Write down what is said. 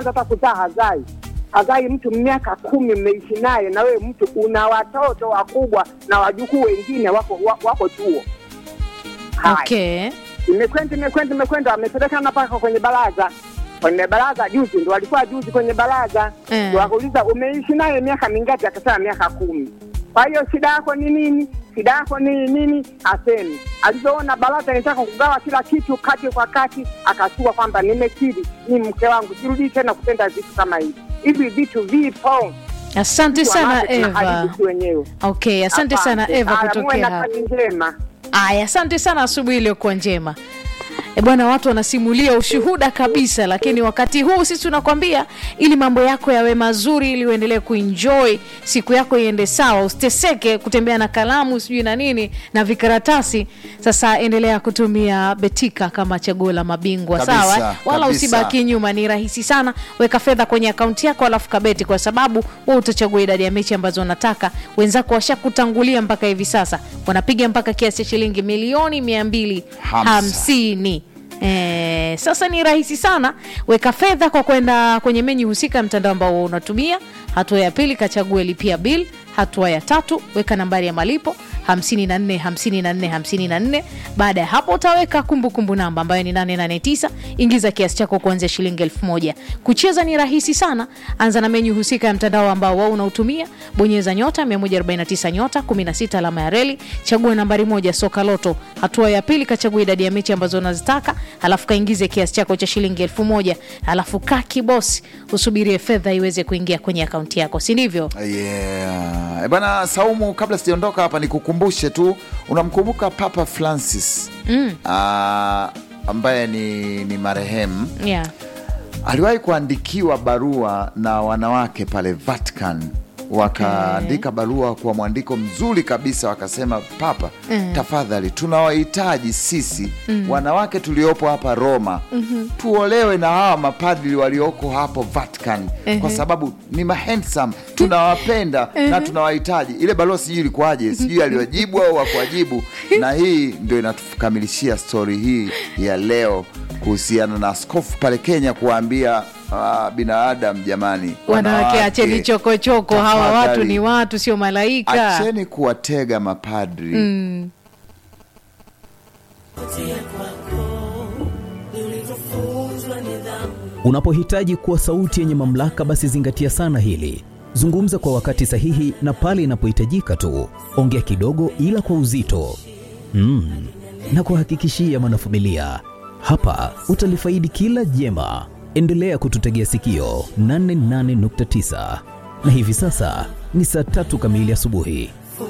hata kuzaa hazai hazai mtu miaka kumi mmeishi naye na wewe mtu una watoto wakubwa na wajukuu wengine wako wa- wako chuo Haya. okay imekwenda imekwenda imekwenda wamepelekana mpaka kwenye baraza kwenye baraza juzi ndo walikuwa juzi kwenye baraza Eh. Ndo wakauliza umeishi naye miaka mingapi akasema miaka kumi kwa hiyo shida yako ni nini shida yako ni nini asemi alivyoona baraza nitaka kugawa kila kitu kati kwa kati akachua kwamba nimekiri ni mke wangu sirudii tena kutenda vitu kama hivi hivi vitu vipo asante sana Wanawake eva tunaharibu si wenyewe okay asante sana Asante. eva Haya, muwe kutokea na hapa kazi njema aya asante sana asubuhi iliyokuwa njema E bwana, watu wanasimulia ushuhuda kabisa, lakini wakati huu sisi tunakwambia ili mambo yako yawe mazuri, ili uendelee kuenjoy siku yako iende sawa, usiteseke kutembea na kalamu sijui na nini na vikaratasi. Sasa endelea kutumia Betika kama chaguo la mabingwa, Kabisa, sawa, eh? wala kabisa. usibaki nyuma. Ni rahisi sana, weka fedha kwenye akaunti yako alafu kabeti, kwa sababu wewe utachagua idadi ya mechi ambazo unataka. Wenzako washakutangulia mpaka hivi sasa, wanapiga mpaka kiasi cha shilingi milioni mia mbili Hamsa. hamsini. Eh, sasa ni rahisi sana, weka fedha kwa kwenda kwenye menyu husika ya mtandao ambao unatumia. Hatua ya pili, kachague lipia bill. Hatua ya tatu, weka nambari ya malipo 54 54 54. Baada ya hapo utaweka kumbukumbu namba ambayo ni 889. Ingiza kiasi chako kuanzia shilingi elfu moja. Kucheza ni rahisi sana, anza na menyu husika ya mtandao ambao wao unautumia, bonyeza nyota 149 nyota 16 alama ya reli, chagua nambari moja soka loto. Hatua ya pili, kachagua idadi ya mechi ambazo unazitaka, halafu kaingize kiasi chako cha shilingi elfu moja halafu kaa kibosi, usubirie fedha iweze kuingia kwenye akaunti yako, si ndivyo? Yeah. Eh, Bwana Saumu, kabla sijaondoka hapa nikukumbushe tu, unamkumbuka Papa Francis mm. ambaye ni, ni marehemu Yeah. aliwahi kuandikiwa barua na wanawake pale Vatican wakaandika barua kwa mwandiko mzuri kabisa, wakasema Papa, tafadhali tunawahitaji sisi wanawake tuliopo hapa Roma tuolewe na hawa mapadri walioko hapo Vatican kwa sababu ni mahandsome, tunawapenda na tunawahitaji. Ile barua sijui ilikuwaje, sijui aliwajibu au wakuwajibu, na hii ndio inatukamilishia stori hii ya leo kuhusiana na askofu pale Kenya kuwaambia ah, binadamu jamani, Wanawake acheni chokochoko, hawa watu tafadhali, ni watu, sio malaika. acheni kuwatega mapadri Unapohitaji kuwa sauti yenye mamlaka, basi zingatia sana hili. Zungumza kwa wakati sahihi na pale inapohitajika tu. Ongea kidogo, ila kwa uzito mm. na kuhakikishia mwanafamilia, hapa utalifaidi kila jema. Endelea kututegea sikio 88.9 na hivi sasa ni saa tatu kamili asubuhi.